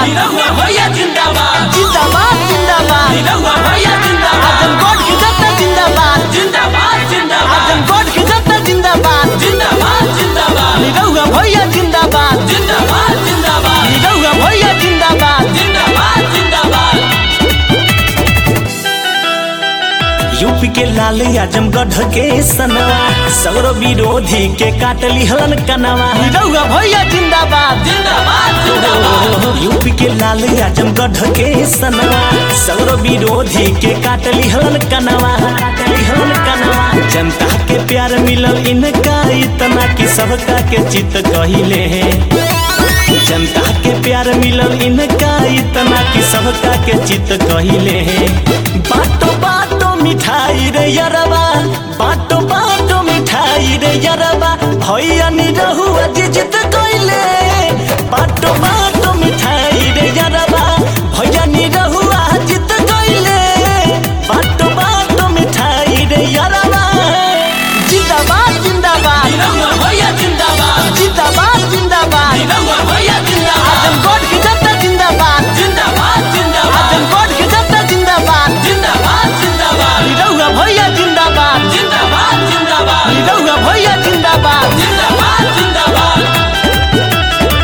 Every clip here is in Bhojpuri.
निरहुआ भैया जिंदाबाद जिंदाबाद जिंदाबाद निरहुआ भैया जिंदाबाद आजमगढ़ की जनता जिंदाबाद जिंदाबाद जिंदाबाद आजमगढ़ की जनता जिंदाबाद जिंदाबाद जिंदाबाद निरहुआ भैया जिंदाबाद जिंदाबाद जिंदाबाद निरहुआ भैया जिंदाबाद जिंदाबाद जिंदाबाद यूपी के लाल आजमगढ़ के सनवा सौर विरोधी के काटली हलन कनवा निरहुआ भैया जिंदाबाद जिंदाबाद जिंदाबाद यूपी के लाल आजमगढ़ के सनवा सौर विरोधी के काटली हलन कनवा काटली हलन कनवा जनता के प्यार मिलल इनका इतना कि सबका के चित कहिले जनता के प्यार मिलल इनका इतना कि सबका के चित कहिले बाटो बाटो मिठाई रे यरबा बाटो बाटो मिठाई रे यरबा भैया निरहुआ जी जित कइले बाटो बाटो मिठाई रे यरबा भैया निरहुआ जित कइले बाटो बाटो मिठाई रे यरबा जिंदाबाद जिंदाबाद निरहुआ भैया जिंदाबाद जिंदाबाद जिंदाबाद निरहुआ भैया जिंदाबाद आजमगढ़ की जनता जिंदाबाद जिंदाबाद जिंदाबाद आजमगढ़ की जनता जिंदाबाद जिंदाबाद जिंदाबाद निरहुआ भैया जिंदाबाद जिंदाबाद जिंदाबाद निरहुआ भैया जिंदाबाद जिंदाबाद जिंदाबाद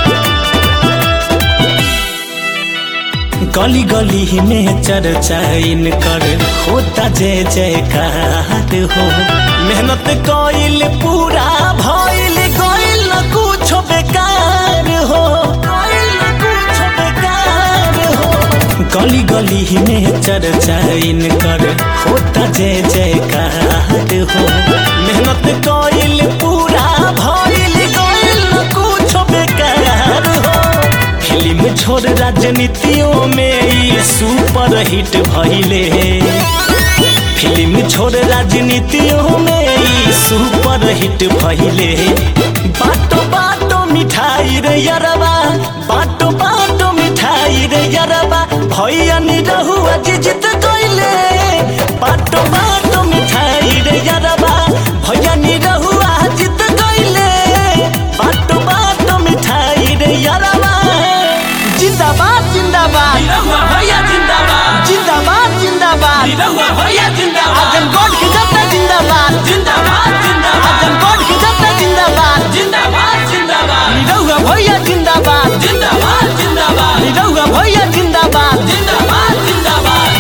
गली गली में चर्चा इनकर होता जय जयकार हो मेहनत कइल पूरा भइल गइल न कुछ बेकार हो गइल न कुछ बेकार हो गली गली में चर्चा इनकर होता जय जयकार हो मेहनत कइल पूरा भइल गइल न कुछ बेकार हो फिल्म छोड़ राजनीतियों में ई सुपर हिट भइले फिल्म छोड़ राजनीतियों में ई सुपर हिट भइले बाटो बाटो मिठाई रे यरबा बाटो बाटो मिठाई रे यरबा भैया निरहुआ जी जित कइले बाटो बाटो मिठाई रे यरबा भैया निरहुआ जित कइले बाटो बाटो मिठाई रे यरबा जिंदाबाद जिंदाबाद निरहुआ भैया जिंदाबाद जिंदाबाद जिंदाबाद निरहुआ भैया जिंदाबाद आजमगढ़ की जनता जिंदाबाद जिंदाबाद जिंदाबाद आजमगढ़ की जनता जिंदाबाद जिंदाबाद जिंदाबाद निरहुआ भैया जिंदाबाद जिंदाबाद जिंदाबाद निरहुआ भैया जिंदाबाद जिंदाबाद जिंदाबाद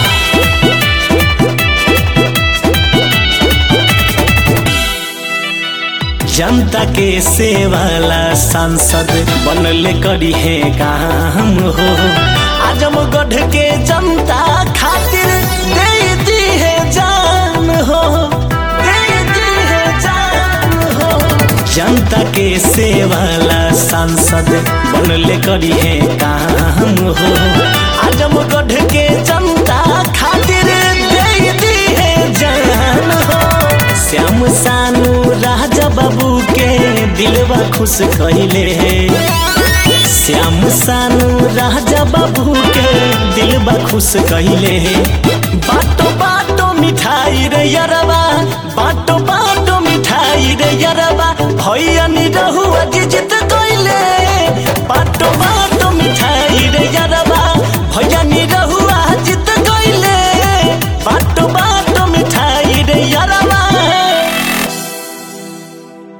जनता के सेवाला सांसद बनले करी है काम हो आजमगढ़ के जनता खातिर दे दी है जान हो दे दी है जान हो जनता के सेवाला सांसद बनले करी है काम हो आजमगढ़ के जनता खातिर दे दी है जान हो श्याम सानू राजा बाबू के दिलवा खुश कहिले श्याम सानू राजा बाबू के दिलवा खुश कहिले बाटो बाटो मिठाई रे यरबा बाटो बाटो मिठाई रे यरबा भैया निरहुआ जी जित कइले बाटो बाटो मिठाई रे यरबा